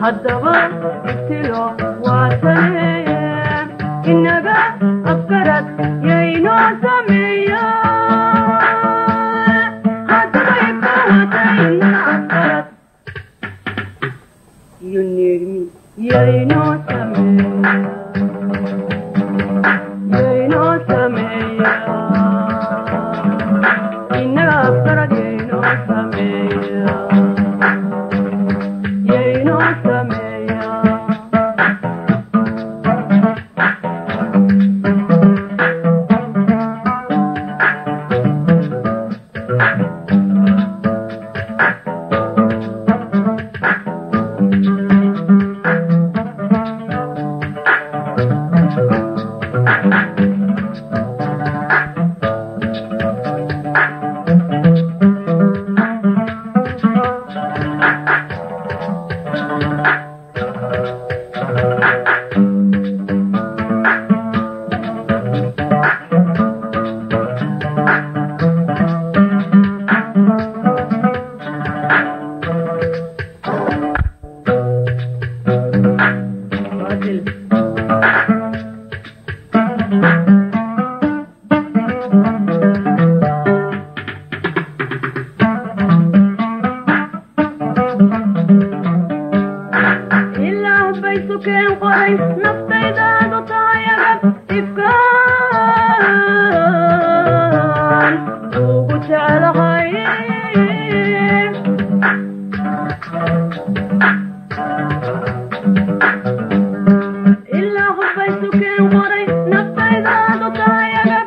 haddaba ibtilo waatane inaga afkarad yaynoo sameeya haddaba ibka wata inaga afkarad you need me yaynoo sameeya yaynoo sameeya inaga afkarad yaynoo sameeya yaynoo sameeya Fadil. ilaah bay sukeen qoray naftaydaadu tahay agab ifkaan ugu jeclahay ilaah bay sukeen qoray naftaydaadu tahay agab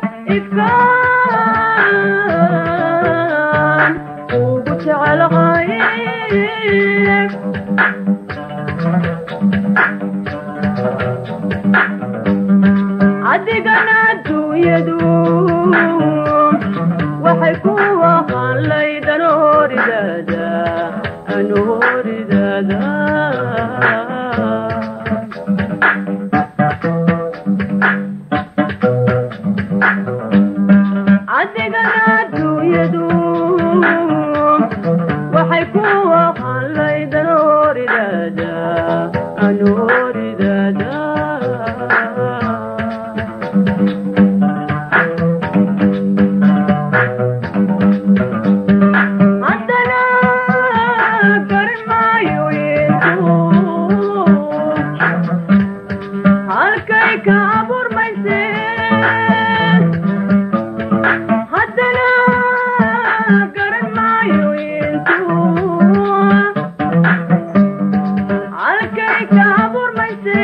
ifkaan ugu jeclahay adigana adduunyadu waxay ku aqaan laydan horidaada anu horidaada adigana adduunyadu waxay ku aqaan laydan horidaada anu horidaada haddana garan maayo yeesu halkay ka abuurmayse haddana garan maayo yeesu halkay ka abuurmayse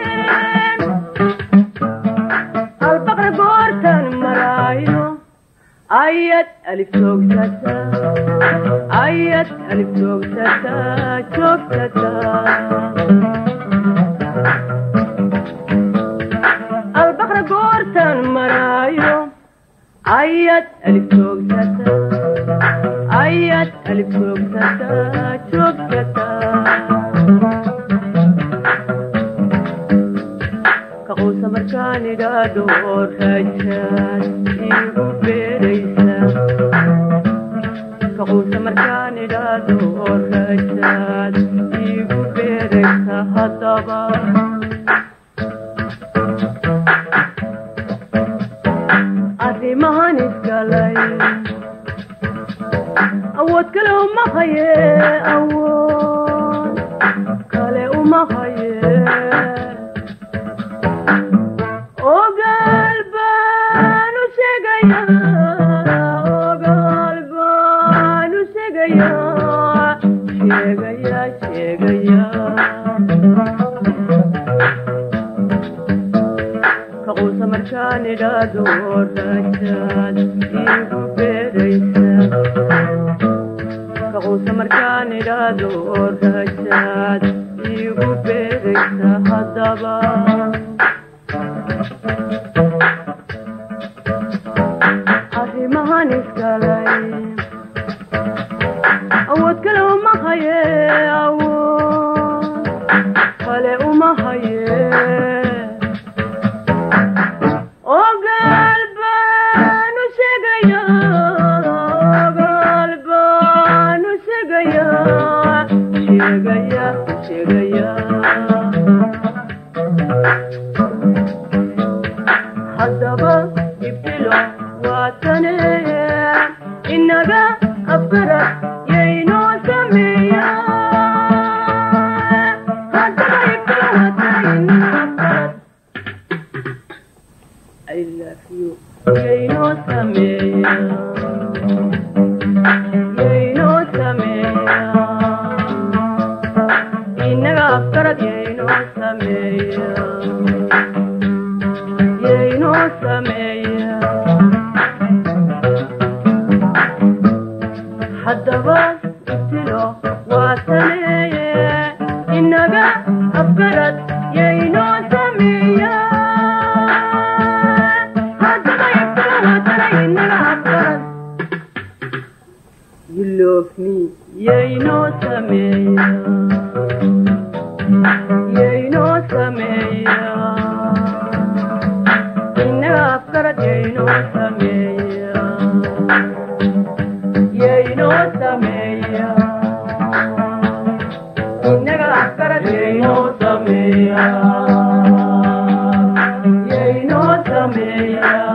albaqra goortan maraayo ayad alif joogsata ayad alif joogsata joogsata albaqra goortan maraayo ayad alif joogsata ayad alif joogsata joogsata kaquusa markaan idhaadho rajaad iigu beeraysa kaquusa markaan idhaadho rajaad iigu beeraysa haddaba arrimahan isgalay awood kale uma haye awood kale uma haye ogaal baan u sheegayaa ogaal baan u sheegayaa sheegayaa sheegayaa kaquusa markaan idhaado rajaad iigu beeraysa kaquusa markaan idhaado rajaad iigu beeraysa haddaba arrimahan isgalay awood kale uma haye awood kale uma haye ogaal baan u sheegayaa ogaal baan u sheegayaa sheegayaa tegaya haddaba ibtilo waatane inaga afgarad yaynoo sameeya haddaba ibtilo waatane inaga afgarad I love you yaynoo sameeya yaynoo sameeya inaga afgarad yaynoo sameeya yaynoo sameeya haddaba ibtilo waa taneeye inaga afgarad yaynoo sameeya haddaba ibtilo waa tane inaga afgarad You love me, yaynoo sameeya yaynoo sameeya inaga afgarad yaynoo sameeya yaynoo sameeya inaga afgarad yaynoo sameeya yaynoo sameeya